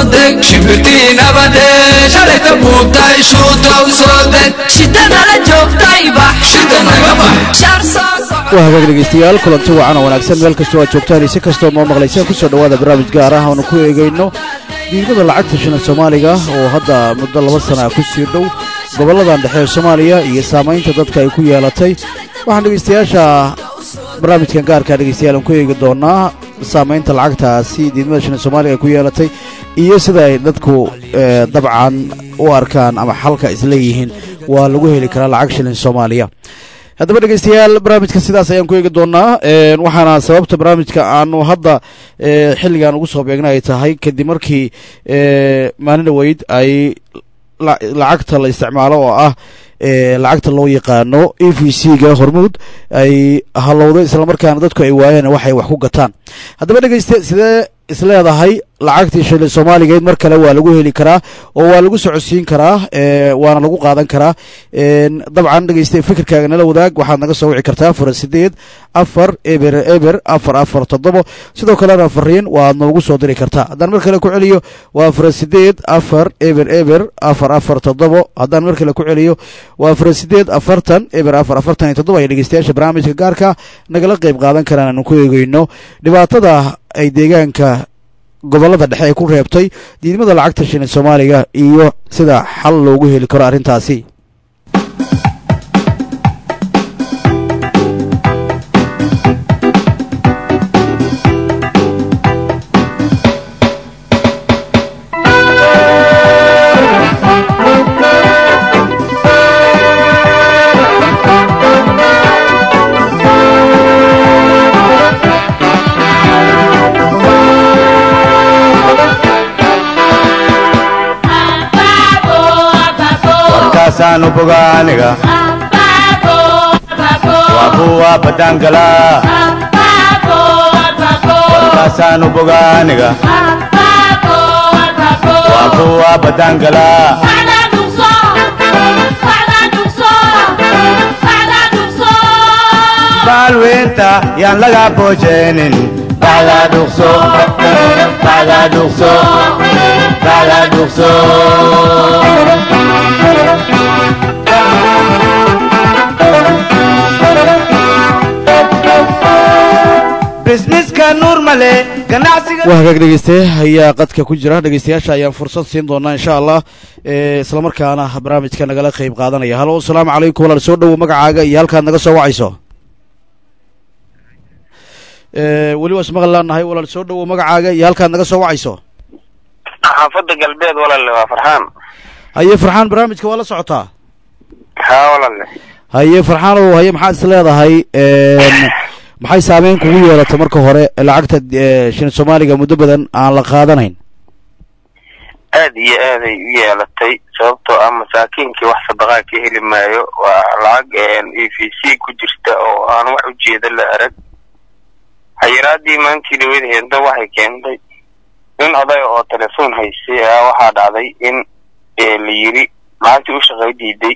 deg shimbirtii nabade shalayta buubtay shuuta u soo deg shidadala joogtay bax shida naga bax shar soo soco waa hagaag dhegaystayaal kulanti wacan oo wanaagsan meel kastoo aad joogtaan iyo si kastoo noo maqlaysaan kusoo dhowaada barnaamij gaar ah oonu ku eegayno diidmada lacagta shilin soomaaliga oo hadda muddo laba sana ah ku sii dhow gobolladan dhexe ee soomaaliya iyo saamaynta dadka ay ku yeelatay waxaan dhegaystayaasha barnaamijkan gaarkaa dhegaystayaal aan ku eegi doonaa saamaynta lacagtaasi diidmada shilin soomaaliga ay ku yeelatay iyo sida ay dadku eh, dabcan u arkaan ama xalka isleeyihiin waa lagu heli karaa lacag shilin soomaaliya haddaba dhegaystayaal barnaamijka sidaas ayaan ku eegi doonaa een, waxaana sababta barnaamijka aanu hadda ee, xilligan ugu soo beegna ay tahay kadib markii ee, maalin dhaweyd ay la- lacagta la isticmaalo oo ah ee, lacagta loo yaqaano e v c ga hormuud ay halowday islamarkaana dadku ay waayeen waxay wax ku gataan haddaba dhegayste sidee isleedahay lacagtii shilin soomaaligeed mar kale waa lagu heli karaa oo waa lagu socodsiin karaa ee, waana lagu qaadan karaa een, dabcan dhegeyste fikirkaaga nala wadaag waxaad naga soo wici kartaa fura sideed afar eber eber afar afar toddobo sidoo kalena fariin waad noogu soo diri kartaa haddaan mar kale ku celiyo waa fura sideed afar eber eber afar afar toddobo haddaan mar kale ku celiyo waa fura sideed afartan eber afar afartan iyo toddobo ay dhegeystayaasha barnaamijka gaarka nagala qeyb qaadan karaan aanu ku eegeyno dhibaatada ay deegaanka gobollada dhexe ay ku reebtay diidmada lacagta shilin soomaaliga iyo sida xal loogu heli karo arrintaasi warkaasaanu bogaaniga waa kuwa badangala warkaasaanu bogaaniga waa kuwa badangala baalweynta yaan laga boojeenin bacda dhuqso bacda dhuqso bacda dhuqso bisniska nuur male ganacsiga waa hagaag dhegeyste ayaa qadka ku jira dhegeystayaasha ayaan fursad siin doonaa insha allah ee islamarkaana barnaamijka nagala qeyb qaadanaya halo asalaamu calaykum walaal soo dhowo magacaaga iyo halkaad naga soo wacayso ee weli waa ismaqli laanahay walaal soo dhowo magacaaga iyo halkaad naga soo wacayso xaafadda galbeed walaale waa farxaan haye farxaan barnaamijka waa la socotaa haa walaale haye farxaanow haye maxaad is leedahay een maxay saameyn kugu yeelatay marka hore lacagta ee, shilin soomaaliga muddo badan aan la qaadanayn aad iyo aaday u yeelatay sababtoo ah masaakiinkii wax sadaqaa ka heli maayo waa lacag e v c ku jirta oo aan wax ujeeda la arag xayiraadii maantii dhaweyd heento waxay keentay nin oday oo telefoon haystay ayaa waxaa dhacday in ee, la yiri lacagtii u shaqay diiday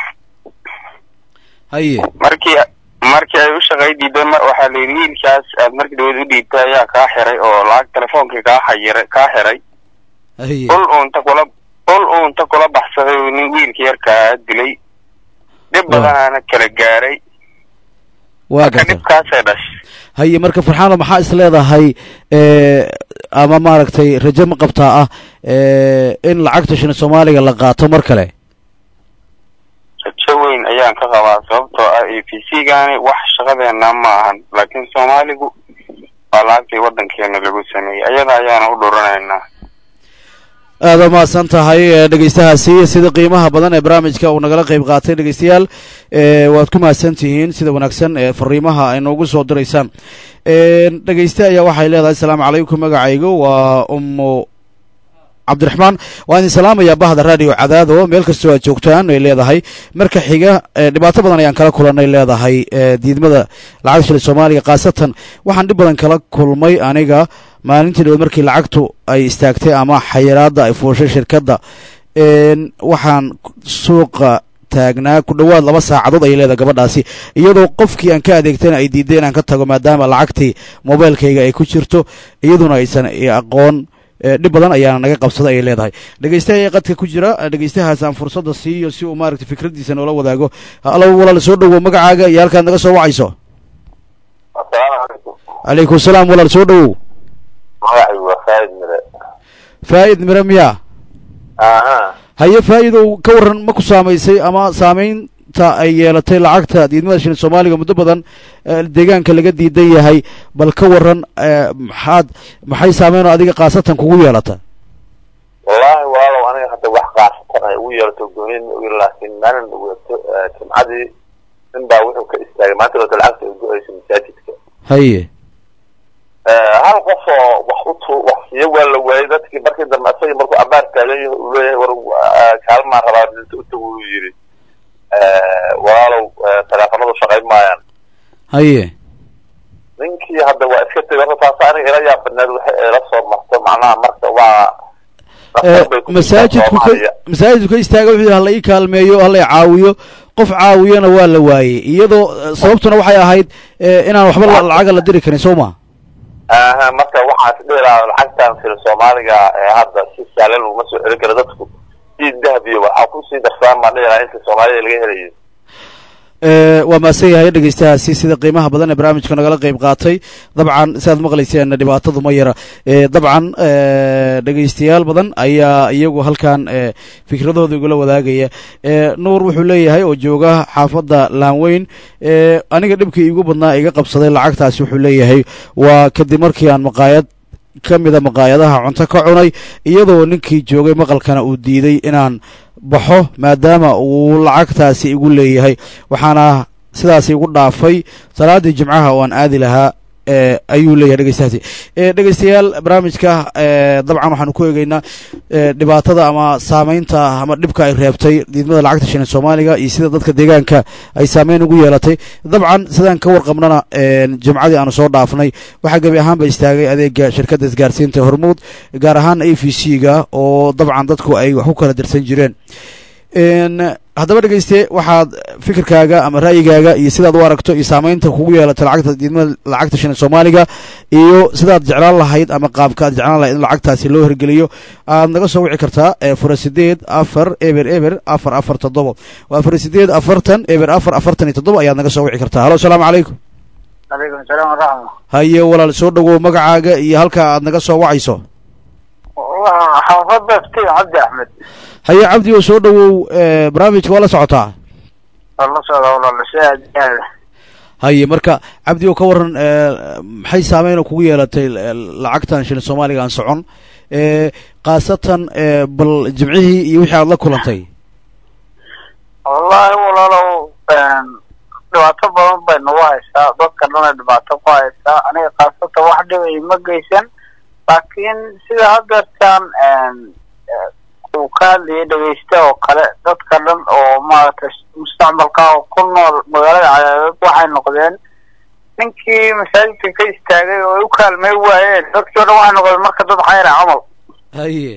haye markii markii ay u shaqay diiday ma- waxaa la yidhi wiilkaas aad markii dhaweyd u dhiibtay ayaa kaa xiray oo lacag telefoonkii kaa xayiray kaa xiray haye ul uunta kula ul uunta kula baxsaday uu nin wiilka yarkaa dilay dhib Waa. badanaana kala gaaray waa marka garta dhibkaasay dhashay haye marka farxaano maxaa is leedahay ee, ama maaragtay rajo ma qabtaa ah ee, in lacagta shilin soomaaliga la qaato mar kale rajo weyn ayaan ka qabaa sababtoo ah a p c gaani wax shaqadeena ma ahan laakiin soomaaligu waa lacagtii waddankeena lagu sameeyey ayada ayaana u dhuranaynaa aada mahadsan tahay ee, dhegeystahaasi sida qiimaha badan ee barnaamijka uu nagala qeyb qaatay dhegeystayaal ee, waad ku mahadsan tihiin sida wanaagsan ee fariimaha ay noogu soo diraysaan Een, dhegeyste ayaa waxay leedahay asalaamu calaykum magacaygu waa ummu cabdiraxmaan waan idin salaamayaa bahda radio cadaado meel kastoo aad joogtaan ay leedahay marka xiga ee, dhibaato badan ayaan kala kulanay leedahay ee, diidmada lacagta shilin soomaaliga khaasatan waxaan dhib badan kala kulmay aniga maalintii dhaweed markii lacagtu ay istaagtay ama xayiraadda ay fuushay shirkadda een, waxaan suuqa taagnaa ku dhowaad laba saacadood ayay leedahay gabadhaasi iyadoo qofkii aan ka adeegtayna ay diiday inaan ka tago maadaama lacagtii mobailkayga ay ku jirto iyaduna aysan i aqoon dhib badan ayaana naga qabsada ayay leedahay dhegeystaha qadka ku jira dhegeystahaas aan fursadda siiyo si uu maaragtay fikradiisa noola wadaago alo walaal soo dhowow magacaaga iyo halkaad naga soo wacayso asalaamu calaykum calaykum salaam walaal soo dhowow magacaygu waa faaid mire faa'id mire miyaa aha haye faa'iidow ka warran ma ku saamaysay ama saamaynta ay yeelatay lacagta diidmada shilin soomaaliga muddo badan deegaanka laga diidan yahay bal ka warran maxaad maxay saameynoo adiga khaasatan kugu yeelata wallaahi walaalow aniga hadda wax qaasatan ay ugu yeelato goonin ogi laakiin maalin dhaweeto jimcadii nin baa wuxuu ka istaagay maanta wata lacagta ay go-ayso masaajidka haye hal qof oo wax utu wax siiyo waa la waayay dadkii markii dambe isagii markuu abaar taagan yahay uu leeyahay war kaalmaan rabaa dinta utagu uu yidhi walaalow teleefanadu shaqayn maayaan haye ninkii hadda waa iska tegay horta taas aniga ila yaabadneed waxay ila soo marto macnaha marka waa masaajidku ka masaajidku ka istaaga wuxuu yidhi hala ii kaalmeeyo hala i caawiyo qof caawiyana waa la waayey iyadoo sababtuna waxay ahayd inaan waxba lacaga la diri karin soo ma aha marka waxaan is dhihi lahaa lacagtan fil soomaaliga ee hadda si sahlan laguma soo celin karo dadku sii dahabiyo waxaa kusii darsaan baan dhihi lahaa inta soomaalida laga helayo waa maasan yahay dhegeystahaasi sida qiimaha badan ee barnaamijka nagala qeyb qaatay dabcan siaad maqlayseen dhibaatadu ma yara dabcan dhegeystayaal badan ayaa iyagu halkan fikradooda igula wadaagaya nuur wuxuu leeyahay oo jooga xaafadda laanweyn aniga dhibkii iigu badnaa iga qabsaday lacagtaasi wuxuu leeyahay waa kadib markii aan maqaayad ka mida maqaayadaha cunto ka cunay iyadoo ninkii joogay maqalkana uu diiday inaan baxo maadaama uu lacagtaasi igu leeyahay waxaana sidaasi igu dhaafay salaaddii jimcaha oo aan aadi lahaa ayuu leeyahay dhegeystahaasi dhegeystayaal barnaamijka dabcan waxaanu ku eegeynaa dhibaatada ama saameynta ama dhibka ay reebtay diidmada lacagta shilin soomaaliga iyo sida dadka deegaanka ay saameyn ugu yeelatay dabcan sidaan ka warqabnana jimcadii aanu soo dhaafnay waxaa gebi ahaanba istaagay adeega shirkadda isgaarsiinta hormuud gaar ahaan a v c ga oo dabcan dadku ay wax ku kala dirsan jireen haddaba dhegeyste waxaad fikirkaaga ama ra'yigaaga iyo sidaad u aragto iyo saameynta kugu yeelatay lacagta diidmada lacagta shilin soomaaliga iyo sidaad jeclaan lahayd ama qaabka aad jeclaan lahayd in lacagtaasi loo hirgeliyo aad naga soo wici kartaa fura sideed afar eber eber afar afar toddoba waa fura sideed afartan eber afar afartan iyo toddoba ayaad naga soo wici kartaa halo asalaamu calaykum calaykum salaam waraxma haye walaal soo dhawow magacaaga iyo halka aad naga soo wacayso xaafadda iftiin cabdi axmed haye cabdi oo soo dhawow barnaamijka waa la socotaa la socda walaal si aad iyo aad haye marka cabdi oo ka waran maxay saameyn kugu yeelatay lacagtan shilin soomaaliga aan socon khaasatan bal jimcihii iyo wixii aad la kulantay wallahi walaalow dhibaato badan bay nagu haysaa dadka dhana dhibaato ku haysaa aniga khaasatan wax dhibay ma geysan laakiin sida hadeertaan uu ka hadlayay dhegeysta oo kale dadka dhan oo maaragtay mustacmalka oo ku nool magaalada cadaadeed waxay noqdeen ninkii masaajidka ka istaagay oo ay u kaalmay waayeen dadkii o dhan waxay noqdeen marka dad xayra camal haye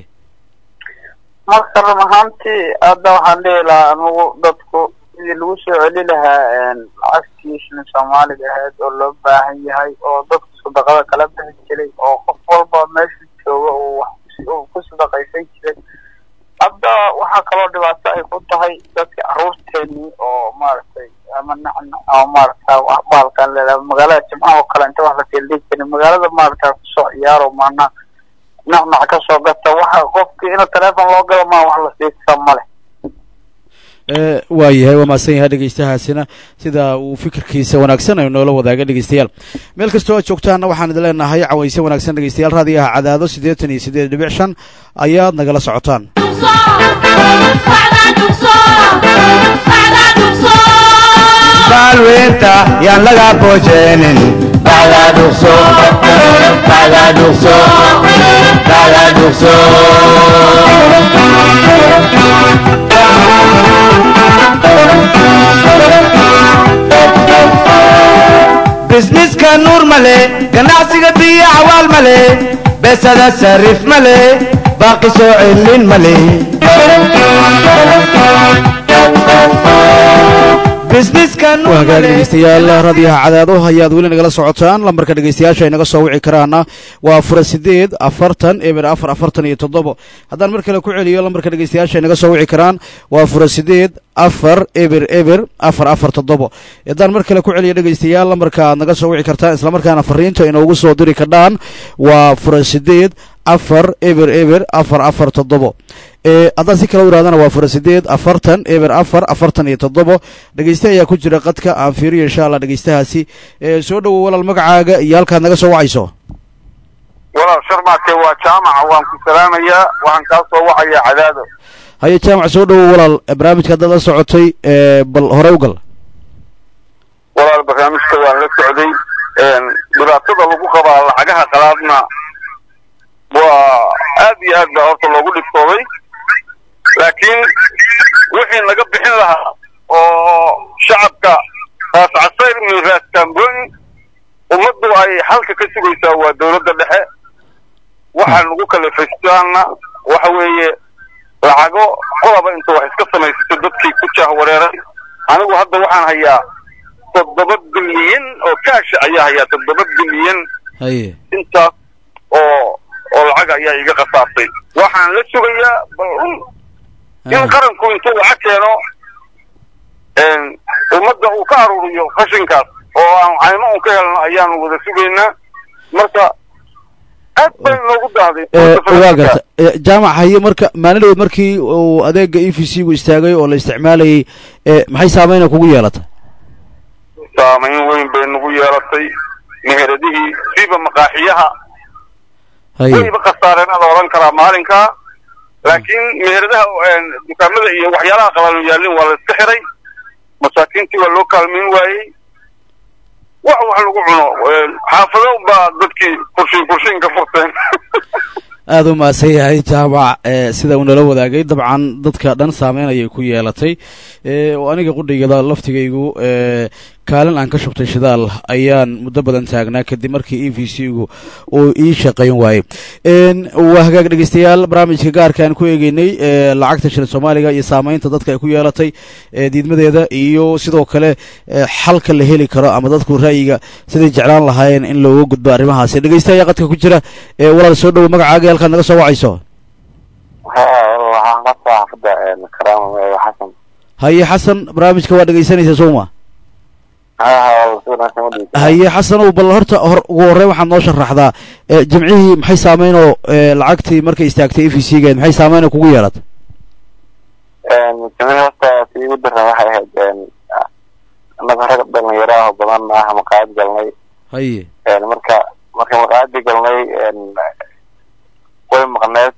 marka run ahaantii hadda waxaan dhihi lahaa anigu dadku sidii lagu soo celi lahaa lacagtii shilin soomaaliga ahayd oo loo baahan yahay oo dadku sadaqada kala bixi jiray oo qof walba meeshu jooga uu wax uu ku sadaqaysan jiray hadda waxaa kaloo dhibaato ay ku tahay dadka caruurteenii oo maaragtay ama nacna ama maaragta baalkan leedahay magaalada jimcaha oo kale inta wax la teeldhigi jirin magaalada maaragta kusoo ciyaaro maanaa nacnac ka soo gata waxa qofkii in teleefon loo galo maa wax la siisa male waa yahay waa mahadsan yahay dhegeystahaasina sida uu fikirkiisa wanaagsan ay noola wadaaga dhegeystayaal meel kastoo aad joogtaanna waxaan idin leenahay cawayse wanaagsan dhegeystayaal raadiyaha cadaado siddeetan iyo siddeed dhibic shan ayaad nagala socotaan baalweynta yaan laga boojeenin bacda dhugso bacda dhugso bacda dhugso bisniska nuur male ganacsiga biyo cawaal male besada sarif male baaqi soo celin male bisniska waa hagaag nuumale dhegeystayaal raadiyaha cadaado ayaad weli nagala socotaan lambarka dhegeystayaasha ay naga soo wici karaana waa fura sideed afartan eber afar afartan iyo toddobo haddaan mar kale ku celiyo lambarka dhegeystayaasha ay naga soo wici karaan waa fura sideed afar eber eber afar afar toddobo haddaan mar kale ku celiyo dhegeystayaal lambarka aad naga soo wici kartaan islamarkaana fariinta inoogu soo diri kardhaan waa fura sideed afar eber eber afar afar toddobo ee haddaan si kale u ihahdana waa fura sideed afartan eber afar afartan iyo toddobo dhegeyste ayaa ku jira qadka aan fiiriyo insha allah dhegeystahaasi ee soo dhowow walaal magacaaga iyo halkaad naga soo wacayso walaal sharmaake waa jaamaca waan ku salaamayaa waxaan kaa soo wacayaa cadaado haye jaamac soo dhowow walaal barnaamijka haddaad la socotay ee bal hore u gal walaal barnaamijka waan la socday dhibaatada lagu qabaa lacagaha qalaadna waa aad iyo aad baa horta loogu dhibtooday laakiin wixii naga bixin lahaa oo shacabka raas casayr min raas kamboni ummaddu ay halka ka sugaysaa waa dowladda dhexe waxaa nagu kalifaystaana waxa weeye lacago qodaba inta wax iska samaysato dadkii ku jaah wareeray anigu hadda waxaan hayaa toddoba bilyan oo kaasha ayaa hayaa toddoba bilyan haye intaas oo oo lacag ayaa iga khasaartay waxaan la sugayaa bal un in qaranku intuu lacag keeno ummadda uu ka aruuriyo qashinkaas oo aan caymo un ka helno ayaanu wada sugaynaa marka aad bay noogu dahday waa garta Eh, jaamac haye marka maalin dhaweed markii uu adeega e v c gu istaagay oo la isticmaalayay eh, maxay saameyna kugu yeelatay saamayn weyn bay nagu yeelatay meheradihii siba maqaaxiyaha haye wayba khasaareen la odhan karaa maalinkaa laakiin meheradaha dukaamada iyo waxyaalaha qalaalu yaallin waa la iska xiray masaakiintii waa loo kaalmayn waayey wax wax lagu cuno xaafado baa dadkii kurshin kurshin ka furteen aada u mahadsan yahay jaamac eh, sida uu nala wadaagay dabcan dadka dhan saameyn ayay ku yeelatay eh, oo aniga qudhigada laftigaygu eh, kaalin aan ka shubtay shidaal ayaan muddo badan taagnaa kadib markii e v c gu uu ii shaqayn waayey En, waa hagaag dhegeystayaal barnaamijka gaarka aan ku eegeynay eh, lacagta shilin soomaaliga iyo saameynta dadka ay ku yeelatay eh, diidmadeeda iyo sidoo kale eh, xalka la heli karo ama dadku ra'yiga siday jeclaan lahaayeen in looga gudbo arrimahaasi dhegeysta ayaa qadka ku jira eh, walaal soo dhowo magacaaga iyo halkaad naga soo wacayso waxaan ka soo xafada karaama xasan haye xasan barnaamijka waa dhegeysanaysa sooma haye xasanow bal horta hor ugu horreyn waxaad noo sharaxdaa eh, jimcihii maxay saameynoo eh, lacagtii markay istaagtay e v c geed maxay saameynoo kugu yeelatay jimcihii horta tii ugu daran waxay ahayd annaga rag dhalinyaro ah oo badan ah maqaayad galnay haye marka marka maqaayadii galnay way maqneed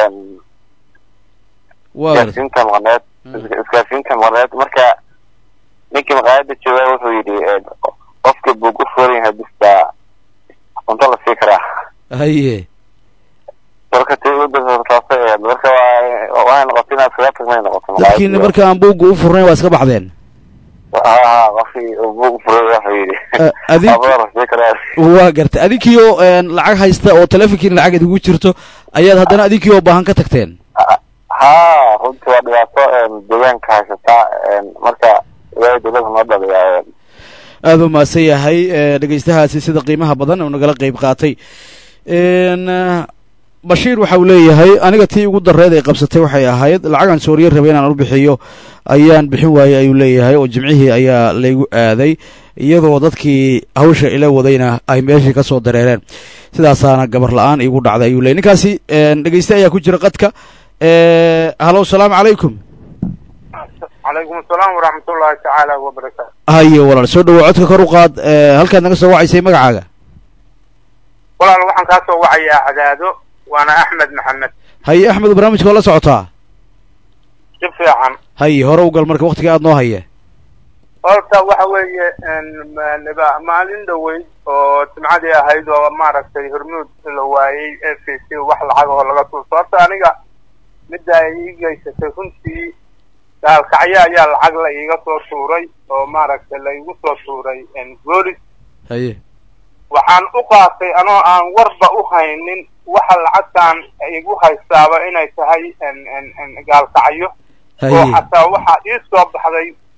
waa garta isgaarsiinta maqneed isgaarsiinta maqneed marka ninkii maqaayada jooga wuxuu yidhi qofka buu ku furan yahay bistaa cunto la sii karaa haye marka tii ugu darsan taasay ahayd marka waa waxay noqotay inaad iskaga tagmay noqoto dadkiina marka aan buugga u furnayn waa iska baxdeen ha ha qofkii buu furay wuxuu yidhi Eh, adig abada la sii karaa waa garta adinkiioo lacag haysta oo telefonkiina lacag idigu jirto ayaad haddana adinkii oo baahan ka tagteen ha runtii waa dhibaato deegaanka haysataa marka ilaahay dowladda noo dhaliyaa aada u mahadsan yahay eh, dhegeystahaasi sida qiimaha badan uu nagala qeyb qaatay En, eh, bashiir waxa uu leeyahay aniga tii ugu dareed ay qabsatay waxay ahayd lacagaan sooriye rabay inaan u bixiyo ayaan bixin waayey ayuu leeyahay oo jimcihii ayaa laygu aaday iyadoo dadkii hawsha ila wadayna ay meeshii ka soo dareereen sidaasaana gabar la-aan iigu dhacday ayuu leeyay ninkaasi en, dhegeyste ayaa ku jira qadka Eh, halo salaamu calaykum calaykum asalaam waraxmatullaahi tacaala wabarakaatu haye walaal soo dhawo codka kor u qaad eh, halkaad naga soo wacaysay magacaaga walaal waxaan kaa soo wacayaa cadaado waana axmed maxamed haye axmed barnaamijka waa la socotaa si fiican haye hore u gal marka waktiga aad noo haye horta waxa weeye ma- maalin dhaweyd oo jimcadii ahayd oo maaragtay hormuud la waayey f c wax lacag oo laga tuurto horta aniga midda ay ii geysatay runtii gaalkacyo ayaa lacag la iiga soo tuuray oo maaragtay la igu soo tuuray boolis haye waxaan u qaatay anoo aan warba u haynin waxa lacagtaan igu haystaaba inay tahay gaalkacyo oo haye xataa waxaa ii soo baxday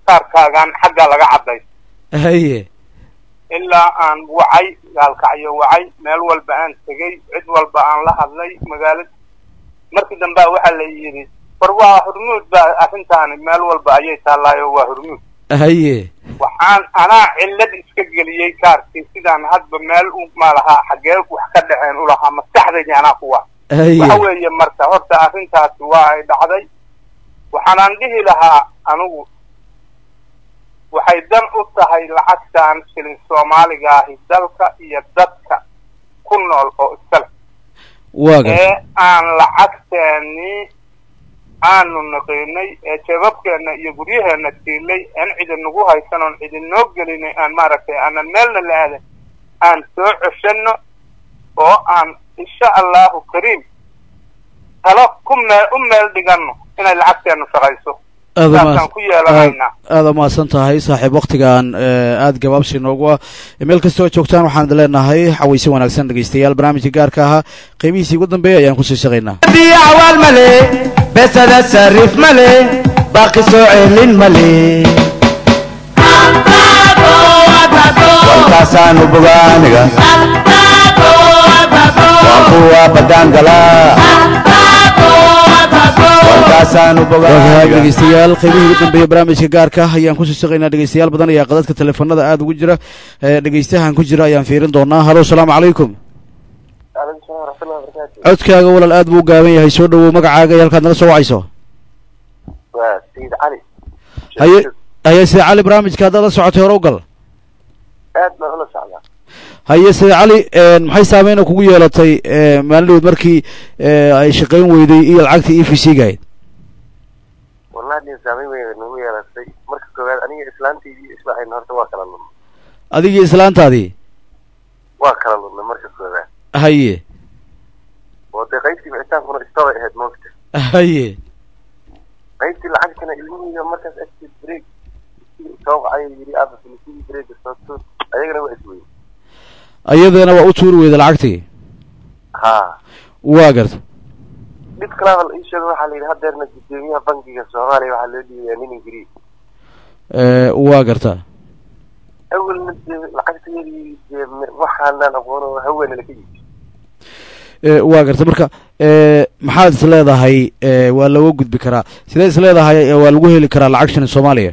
kaarkaagan xaggaa laga cadday haye ilaa aan wacay gaalkacyo wacay meel walba aan tegey cid walba aan la hadlay magaalada markii dambea waxaa la yidhi war waa hurmuud baa arrintaani meel walba ayay taallaayo waa hurmuud haye waxaan anaa cillad iska geliyey kaarkii sidaan hadba meel u malahaa xaggee wax ka dhaceen ulahaa maskaxdaydi anaa kuwa haye waxa weeye marka horta arrintaasi waa ay dhacday waxaanaan dhihi lahaa anigu waxay dan u tahay lacagtan shilin soomaaliga ahi dalka iyo dadka ku nool oo iskale waa garta ee aan lacagteeni aanu naqiinay ee jeebabkeenna iyo guryaheenna tiilay aan cidinagu haysan oon cidinoo gelinay aan maaragtay aanan meelna la aadan aan soo ceshanno oo aan insha allahu kariim talo ku meel u meel dhiganno inay lacagteennu shaqayso aada saasaan ku yeelanaynaa aada umahadsan tahay saaxiib waktigan aada gabaabsi noogu ah meel kastoo joogtaan waxaan idin leenahay xawayse wanaagsan dhegeystayaal barnaamijka gaarka ahaa qeybihiisii ugu dambeeya ayaan kusii shaqaynaa biyo cawaal male besada sarif male baaqi soo celin male walkaasaanu bogaaniga waa kuwa badaan galaa walkaasaanu waagaag bogaaniga dhegeystayaal qeybihii ugu dambeeya barnaamijka gaarka ah ayaan kusii shaqaynaa dhegeystayaal badan ayaa qadadka teleefanada aada ugu jira ee dhegeystahan ku jira ayaan fiirin doonaa halo asalaamu calaykum codkaaga walaal aad buu u gaaban yahay soo dhawow magacaaga iyo halkaad naga soo wacayso waa sayid cali haye haye sida cali barnaamijka haddaad la socotay hore u gal aad baan ula socdaa haye sida cali maxay saameyn kugu yeelatay maalin dhaweyd markii ay shaqayn weyday iyo lacagtii e v c gahayd wallahi nin saameyn weyn nagu yeelatay marka koowaad aniga islaantaydii islaahayn horta waa kala lunay adigii islaantaadii waa kala lunay marka koowaad haye oo dee qaybtii bixitaankuna istobay ahayd moogta haye qaybtii lacagtana ilmihiiga markaas agteed break soo qacay yidhi aaba filisii break soo tuur ayagana waa isweyn iyadana waa u tuuri weyda lacagtii ha waa garta dhib kalaaba la ii sheego waxaa la yidhi hadeerna gudoomiyaha bankiga soomaaliya waxaa loo dhiibayaa nin ingiriis waa garta awalna dee lacagtayadii dee me- waxaanaan aqoon oo haweena laka yidhi waa garta marka maxaad is leedahay waa looga gudbi karaa sidee is leedahay waa lagu heli karaa lacag shilin soomaaliya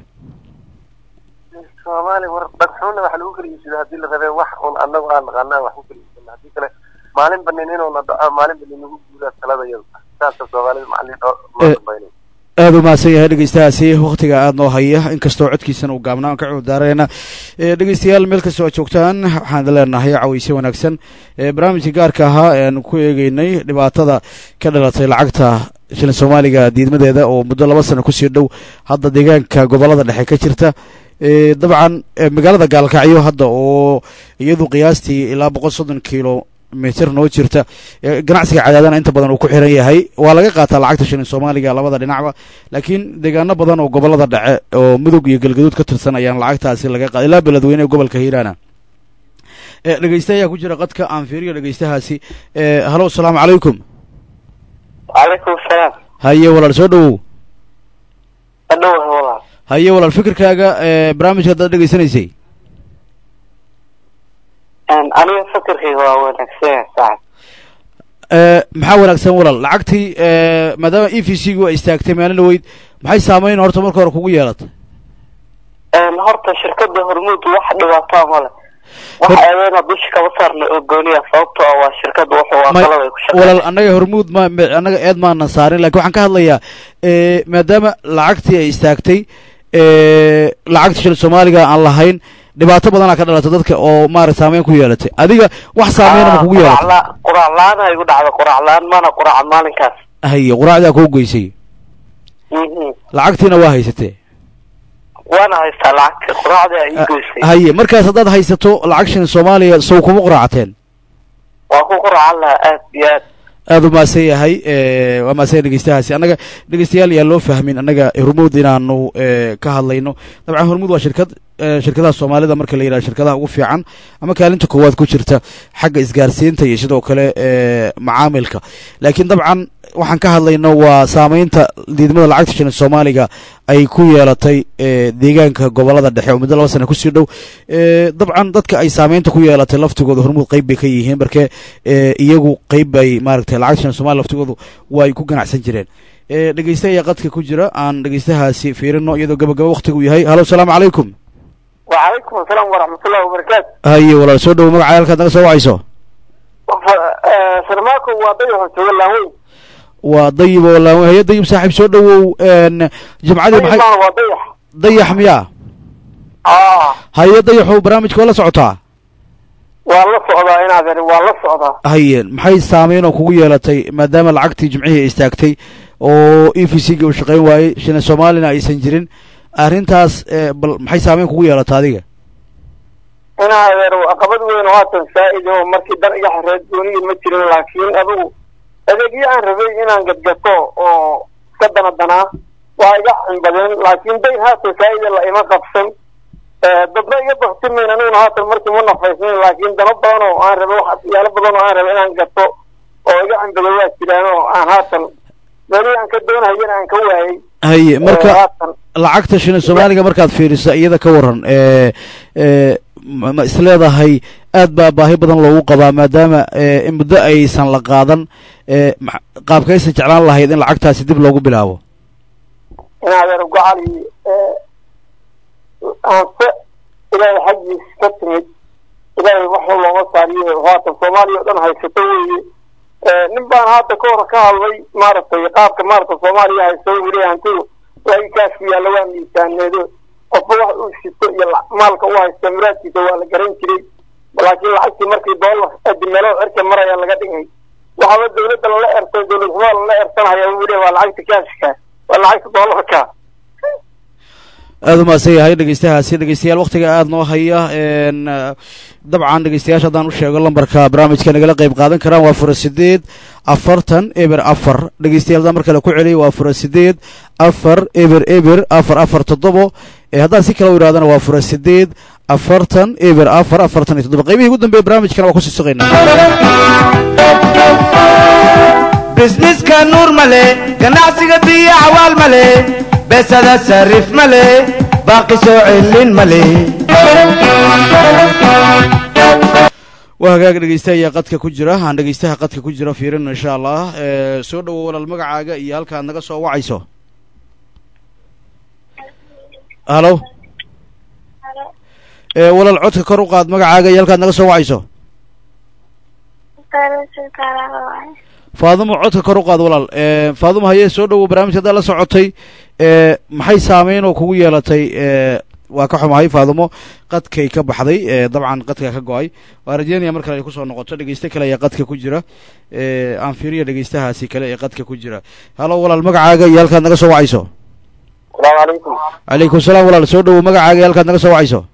soomaaliya war dhagxuuna waxa lagu kala iibsada haddii la rabee wax un annagu aan naqaanaa wax ku kala iibsana haddii kale maalin banin inuuna dhaco maalin banin nagu guuraa talada yada saasa soomaalida macallin oo loo Eh. dambaynay aada u mahadsan yahay dhegeystahaasi waktiga aada noo haya inkastoo codkiisana uu gaabnaa aan ka cudurdaarayna dhegeystayaal meel kastoo aad joogtaan waxaan idin leenahay cawayse wanaagsan ee barnaamijka gaarka ahaa ee aan ku eegeynay dhibaatada ka dhalatay lacagta shilin soomaaliga diidmadeeda oo muddo laba sano kusii dhow hadda deegaanka gobolada dhexe ka jirta Eh, dabcan eh, magaalada gaalkacyo hadda oo iyadu qiyaastii ilaa boqol soddon kilo mitir noo jirta Eh, ganacsiga cadaadana inta badan uu ku xiran yahay waa laga qaataa lacagta shilin soomaaliga labada dhinacba laakiin deegaano badan oo gobolada dhexe oo mudug iyo galgaduud ka tirsan ayaan lacagtaasi laga qaada ilaa beledweyne ee gobolka hiiraana Eh, dhegeysta ayaa ku jira qadka aan fiiriyo dhegeystahaasi Eh, halo asalaamu calaykum calaykum salaam haye walaal soo dhawow adhowaha walaal haye walaal fikirkaaga eh, barnaamijka haddaad dhegeysanaysay aniga fikirkayga waa wanaagsan saaxib Eh, maxaa wanaagsan walaal lacagtii eh, maadaama e v c gu ay istaagtay maalin dhaweyd maxay saameyn horta marka hore kugu yeelatay horta shirkada hormuud wax dhibaataa male wax Hor- eedeena dusha kama saarna oo gooniya sababtoo ah waa shirkada wuxuu waa May- qalab ay ku walaal shaqeeyaan annaga hormuud ma ma- annaga eed maanan saarin lakin waxaan ka hadlayaa eh, maadaama lacagtii ay istaagtay eh, lacagta shilin soomaaliga aan lahayn dhibaato badanaa ka dhalatay dadka oo maarata saameyn ku yeelatay adiga wax saameyn ma kugu yeelatay quraac la-aan ay igu dhacda quraac la-aan mana quraaca maalinkaas haye quraacdaa kuu geysay Mhm. lacagtiina waa haysatee waana haystaa lacagta quraacda ay ii goysay haye markaas haddaad haysato lacag shilin soomaaliya sow kuma quraacateen waa ku quraacan lahaa aad iyo aad aada u mahadsan yahay eh, waa mahadsan yahay dhegeystahaasi annaga dhegeystayaal yaa loo fahmin annaga hormuud inaanu eh, ka hadlayno dabcan hormuud waa shirkad eh, shirkadaha soomaalida marka la yidhaha shirkadaha ugu fiican ama kaalinta koowaad ku jirta xagga isgaarsiinta iyo sidoo kale eh, macaamilka laakiin dabcan waxaan ka hadlayno waa saameynta diidmada lacagta shilin soomaaliga ay ku yeelatay eh, deegaanka gobolada dhexe oo muddo laba sana kusii dhow Eh, dabcan dadka ay saameynta ku yeelatay laftigooda hormuud qeyb bay ka yihiin marke eh, iyagu qeyb bay maaragtay lacagta shilin soomaaliya laftigoodu waa ay ku ganacsan jireen Eh, dhegeyste ayaa qadka ku jira aan dhegeystahaasi fiirino iyadoo gabagaba waktigu yahay halo salaamu calaykum وعليكم السلام ورحمة الله وبركاته haye walaal soo dhowo magaca halkaad naga soo wacayso سرماكو وضيح ولا وين waa dayib oo laan haye dayib saaxiib soo dhowow n jimcadii maxay وضيح dayax miyaa اه haye dayaxu barnaamijka waa la socotaa والله صعدا هنا ذري والله صعدا haye maxay saameyn oo kugu yeelatay maadaama lacagtii jimcihii ay istaagtay oo e v c ga uu shaqayn waayey shilin soomaalina aysan jirin arrintaas eh, bal maxay saameyn kugu yeelata adiga هنا ذري عقبت وين واتن سائد هو مركي در إيجا حريت دوني المترين لكن أبو أدقي عن ربي إنا قد قطو أو كدنا دنا وإيجا عن بدن لكن دين هاتو سائد الله إما قبسن dadna iga baktimayn aniguna haatan markii ma nafaysnayn laakiin dana badan oo aan rabay wax yaalo badan oo aan rabay inaan gato oo iga cambado waa jiraan oo aan haatan meelihii aan ka doonahayana aan ka waayey haye marka oo haatan lacagta shilin soomaaliga markaad fiiriso iyada ka waran ee ee ma ma isleedahay aad baa baahi badan loogu qabaa maadaama ee in muddo aysan la qaadan ee ma- qaabkaysan jeclaan lahayd in lacagtaasi dib loogu bilaabo in adeer gocali aanse ilaahay xaggiis ka timid ilaahay waxuu looga saariyo haatan soomaaliya oo dhan haysato weeye nin baan haata ka hor ka hadlay maaragtay qaabka maaragta soomaaliya haysto wili hantidu lagi kaasku yaalla waa miisaaneedo qofba wax uu sito iyo la- maalka u haysta muraadkiisa waa la garan jiray laakiin lacagtii markii doolar adimelo cirka maraya laga dhigay waxaaba dawladda lala ertay dawlad xumaa lala ersanaya wili waa lacagta kaashka waa lacagta doolarka aada u mahadsan yahay dhegeystahaasi dhegeystayaal waktiga aada noo haya n dabcan dhegeystayaasha haddaan u sheego lambarka barnaamijka nagala qeyb qaadan karaan waa fura sideed afartan eber afar dhegeystayaal haddaan mar kale ku celiya waa fura sideed afar eber eber afar afar toddobo ee haddaan si kale u idhahdana waa fura sideed afartan eber afar afartan iyo toddobo qaybihii ugu dambeeye barnaamijkana waa kusii sugaynaa bisniska nuur male ganacsiga biyo cawaal male besada sarif male baaqi soo celin male waa hagaag dhegeysta ayaa qadka ku jira aan dhegeystaha qadka ku jira fiirino insha allah ee soo dhowo walaal magacaaga iyo halkaad naga soo wacayso halo ee walaal codka kor u qaad magacaaga iyo halkaad naga soo wacayso faadumo codka kor u qaad walaal ee faadumo haye soo dhowo barnaamijka haddaad la socotay ee maxay saameyn oo kugu yeelatay ee waa ka xumahay faadumo qadkay ka baxday ee dabcan qadka ka go-ay waa rajeynaya mar kale ay kusoo noqoto dhegeyste kale ayaa qadka ku jira ee aan fiiriya dhegeystahaasi kale ee qadka ku jira halo walaal magacaaga iyo halkaad naga soo wacayso asalaamu calaykum calaykum salaam walaal soo dhowo magacaaga iyo halkaad naga soo wacayso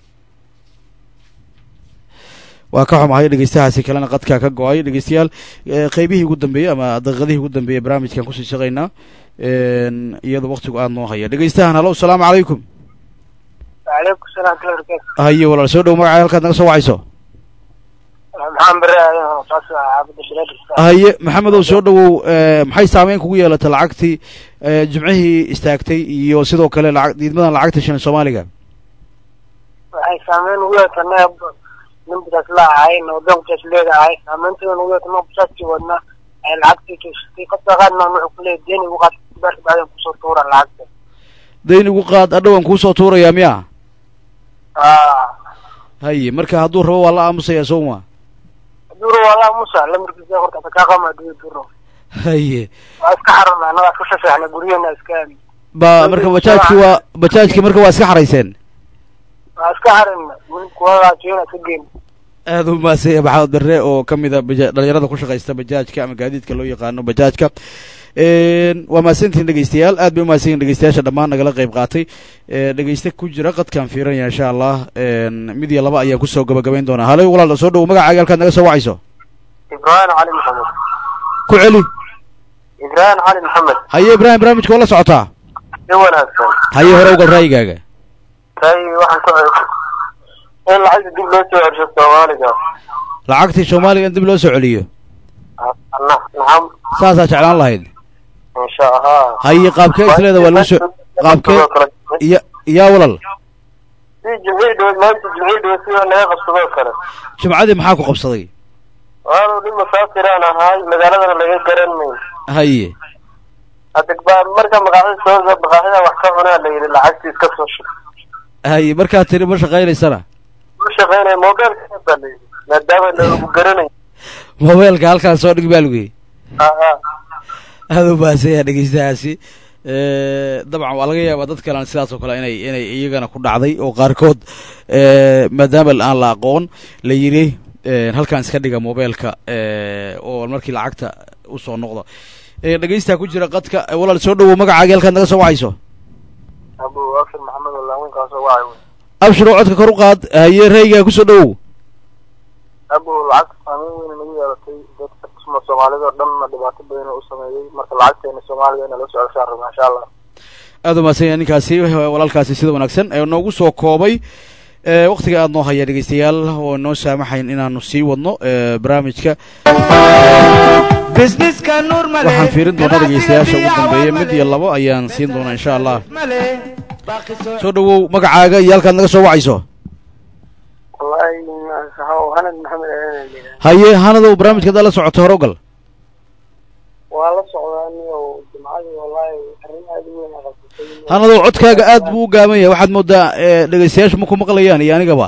waa ka xumahay dhegeystahaasi kalena qadka ka go-ay dhegeystayaal ee qeybihii ugu dambeeyey ama daqiiqadihii ugu dambeeyey barnaamijkan kusii shaqaynaa n iyadoo waktigu aada noo haya dhegeystahan halo asalaamu calaykum waaleykum salaam kala barakaatu haye walaal soo dhowo magacaaga halkaad naga soo wacayso maxaan bere aadan saas caabada bilaadista haye maxamedow soo dhowow ee, maxay saameyn kugu yeelatay lacagtii ee, jimcihii istaagtay iyo sidoo kale lacag diidmadan lacagta shilin soomaaliga waxay saameyn ugu yeetanay ninbadaas la ahay waddankaas leedahay saameynteeda ugu yeetanay basaskii wadna ay lacagtii joogtay qofka qaadna wuxuu ku leeyahay deeni ugu qaad baarka bacdan kusoo tuura lacagta dayn igu qaad adhowan kuusoo tuurayaa miya aa haye marka hadduu rabo waa la aamusayaa sowma duro walaa musa lamarkiisa horta ka qama duro duro haye waa iska xarana anaga iska shafeexna guryaheena iska ba marka bajaajki waa bajaajki marka waa iska xarayseen waa iska xarana kuwadaa jeena iska geyn aada u maasaya maxamed bere oo ka mid a baja dhalinyarada ku shaqaysta bajaajka ama gaadiidka loo yaqaano bajaajka waa mahadsantihin dhegeystayaal aad bay umahadsan yihin dhegeystayaasha dhammaan nagala qeyb qaatay ee, dhegeyste ku jira qadkaan fiiranaya insha allah mid iyo laba ayaan kusoo gabagabayn doonaa halay walaal soo dhowo magacaaga halkaad naga soo wacayso ibrahim cali maxamed ku celi ibrahim cali maxamed haye ibraahim barnaamijka waa la socotaa si wanaagsan haye hore ugal raayigaaga tay waxaan ku in lacagta dib loo soo celsho soomaaliga lacagtii soomaaliga in dib loo soo celiyo nacam saasaa jeclaan lahayd insha allah haye qaabkee isleeda waa loo soo qaabkee ya yaa walal si jimcii dhaweed maanta jimcii dhaweed sidoo naga qabsadoo kale jimcadii maxaa ku qabsaday waanu nin musaafiraan ahaay magaaladana laga garan mayn haye hadda baa marka maqaaxida soo maqaaxida wax ka cunaa la yidhi lacagtii iska soo shub haye markaad tiri ma shaqaynaysana u shaqaynaya mobilka baa la yidhi maadaama lagu garanayo mobeelka halkaan soo dhig baa lugey aa aada u baahsanya dhegeystahaasi dabcan waa laga yaabaa dad kalena sidaas oo kale inay inay iyagana ku dhacday oo qaarkood maadaama aan la aqoon la yidhi halkaan iska dhiga mobeelka oo markii lacagta usoo noqda dhegeysta ku jira qadka walaal soo dhawow magacaagi halkaad naga soo wacayso abu afir maxamed walaaminkaasoo wacay abshir oo codka kor u qaad haye raygaa kusoo dhawow abu lacagta saameyn weyn nagu yeelatay dadka kusma soomaalida oo dhanna dhibaato badan u sameeyey marka lacagteena soomaaliga ina la socoshaan rabna insha allah aada u mahadsan yahay ninkaasi walaalkaasi sida wanaagsan ee noogu soo koobay waktiga aada noo haya dhegeystayaal oo noo saamaxayn inaanu sii wadno barnaamijka businesska nuur male waxaan fiirin doonaa dhegeystayaasha ugu dambeeya mid iyo labo ayaan siin doonaa insha allah soo dhawow magacaaga iyo halkaad naga soo wacayso wallahi hanad maxamed aadan haye hanadow barnaamijka haddaad la socoto hore ogal waa la socdaa niyo jimcadii wallahi arrin aada u weyn aqabsatay hanadow codkaaga aad buu u gaaban yahay waxaad moodaa dhegeystayaashu ma ku maqlayaan iyo anigaba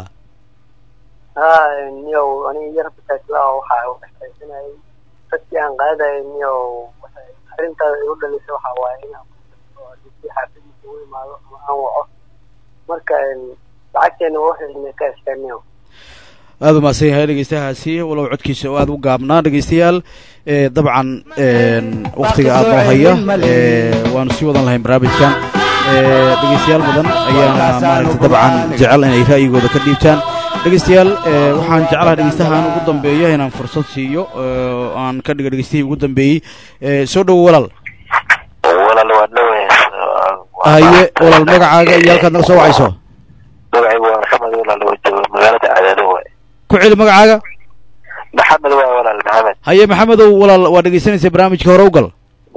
ha niyo aniga yar bataasla waxa u dhexaysanayay dadkii aan qaadayay niyo arrintaada igu dhalisay waxa waaye inaan si xaafadiisa u imaado ama aan waco marka lacagteena waa waxay ka eskaa niyo aada u mahadsan yahay dhegeystahaasi walow codkiisa oo aada u gaabnaa dhegeystayaal dabcan waktiga aada noo haya waanu sii wadan lahayn barnaamijkan dhegeystayaal badan ayaana maaragtay dabcan jecel inay ra'yigooda ka dhiibtaan dhegeystayaal waxaan jeclaha dhegeystahan ugu dambeeya inaan fursad siiyo aan ka dhiga dhegeystihii ugu dambeeyey soo dhowo walaal walaal waa dhawe haye walaal magacaaga iyo halkaad naga soo wacayso magacaygu waa maxamed walaal oo jooga magaalada cadaado waay ku celi magacaaga maxamed waa walaal maxamed haye maxamedow walaal waa dhegeysanaysa barnaamijka hore ugal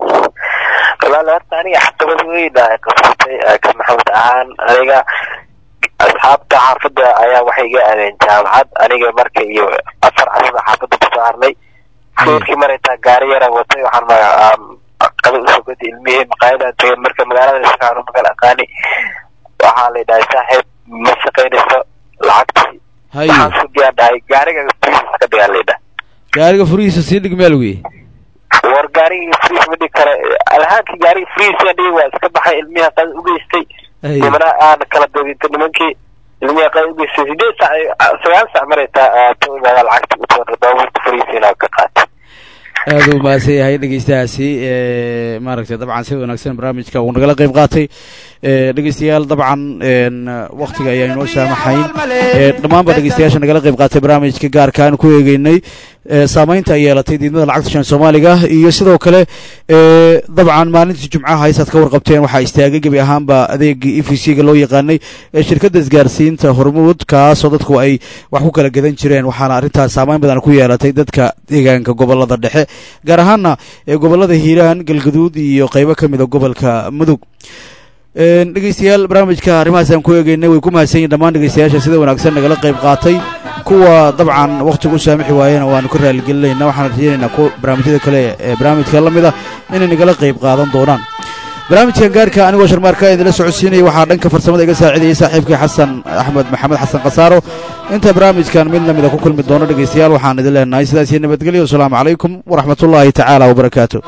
walaal horta aniga xaqabad weyn aa qabsatay ka maxamed ahaan aniga asxaabta xaafadda ayaa waxay iga aadeen jaamacad aniga marka iyo afar casada xaafadda kusoo harnay fuurkii maraytaa gaari yaraan watay waxaan maga qada usoo gotay ilmihii maqaayadaan tagay marka magaalada si fiican u magal aqaani waxaa la dhahay saaxiib ma shaqaynayso lacagtii haye waxaan sugiyaan dhahay gaariga furiisa ka dhigaa laydhah gaariga furihiisa sii dhig meel weye war gaarigii friis ma dhigi kara alhaankii gaarigii friisa dhigi waa iska baxay ilmiha qada u geystay haye nimana aan kala doodintay nimankii ilmiha qada u geystay sideed sac sagaal sac maray taa taimaada lacagta u toona baabuurta fariisiina ka qaatay aada u mahadsan yahay dhegeystahaasi maaragtay dabcan sida wanaagsan barnaamijka uu nagala qeyb qaatay dhegeystayaal dabcan waktiga ayaa inoo saamaxayn dhammaanba dhegeystayaasha nagala qeyb qaatay barnaamijka gaarka aan ku eegeynay saameynta ay yeelatay diidmada lacagta shan soomaaliga iyo sidoo kale dabcan maalintii jumcaha haysaad ka warqabteen waxaa istaagay gebi ahaanba adeegii e v c ga loo yaqaanay ee shirkadda isgaarsiinta hormuud kaasoo dadku ay wax ku kala gadan jireen waxaana arrintaas saameyn badan ku yeelatay dadka deegaanka gobolada dhexe gaar ahaana ee gobolada hiiraan galgaduud iyo qeybo ka mid a gobolka mudug dhegeystayaal barnaamijka arrimahaas aan ku eegeynay way ku mahadsan yihin dhammaan dhegeystayaasha sida wanaagsan nagala qeyb qaatay kuwa dabcan waktiga u saamixi waayena waanu ka raaligelinayna waxaan rajeynaynaa kuwa barnaamijyada kale ee barnaamijka la mid a inay nagala qeyb qaadan doonaan barnaamijkan gaarka anigoo sharmaarka idinla socodsiinaya waxaa dhanka farsamada iga saacidayay saaxiibkii xasan axmed maxamed xasan khasaaro inta barnaamijkan mid lamida ku kulmi doono dhegeystayaal waxaan idin leenahay sidaas iyo nabadgelyo wasalaamu calaykum waraxmatullaahi tacaala wabarakaatu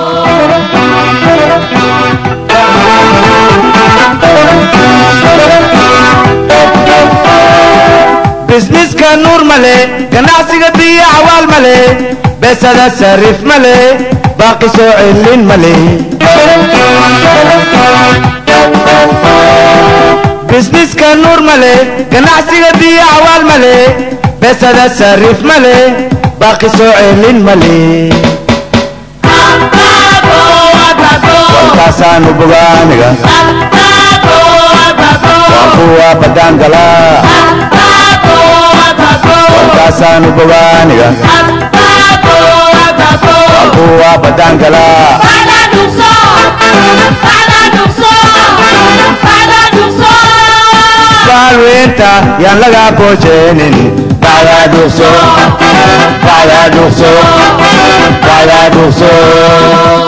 businesska nuur male ganacsiga biyo cawaal male beesada sarif male baaqi soo celin male businesska nuur male ganacsiga biyo cawaal male beesada sarif male baaqi soo celin male walkaasaanu bogaaniga waan ku abbuwa badangala warkaasaanu bogaaniga abbuwa badangala baalweynta yaan laga boojeenin bacdaa dhugso bacdaa dhugso bacdaa dhugso